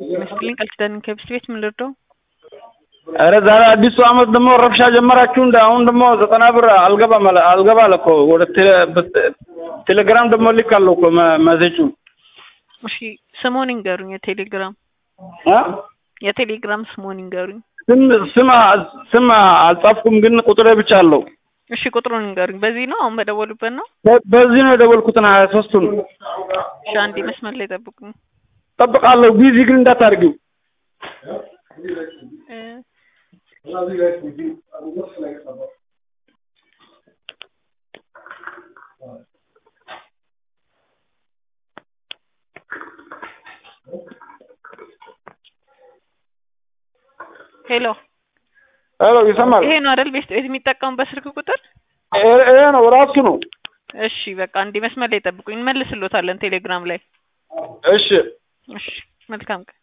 መስፍልኝ ቃል ኪዳን ከብስት ቤት ምን ልርዳው? ኧረ ዛሬ አዲሱ አመት ደግሞ ረብሻ ጀመራችሁ እንደ አሁን ደግሞ ዘጠና ብር አልገባም አለ አልገባ አለ እኮ ወደ ቴሌ- በ- ቴሌግራም ደግሞ ልካለሁ እኮ መ- መሴጁን እሺ ስሙን ይንገሩኝ። የቴሌግራም እ የቴሌግራም ስሙን ይንገሩኝ። ስም ስም አ- ስም አልጻፍኩም ግን ቁጥሬ ብቻ አለው። እሺ ቁጥሩን ይንገሩኝ። በዚህ ነው አሁን በደወሉበት ነው? በ- በዚህ ነው የደወልኩትን ሀያ ሶስቱን እሺ አንዴ መስመር ላይ ጠብቁኝ። ጠብቃለሁ። ቢዚ ግን እንዳታርጊው። እ ሄሎ ሄሎ ይሰማል? ይሄ ነው አይደል ቤት ቤት የሚጠቀሙበት ስልክ ቁጥር? ይሄ ይሄ ነው ራሱ ነው። እሺ በቃ አንዴ መስመር ላይ ጠብቁኝ፣ እንመልስሎታለን ቴሌግራም ላይ። እሺ እሺ መልካም ቀን።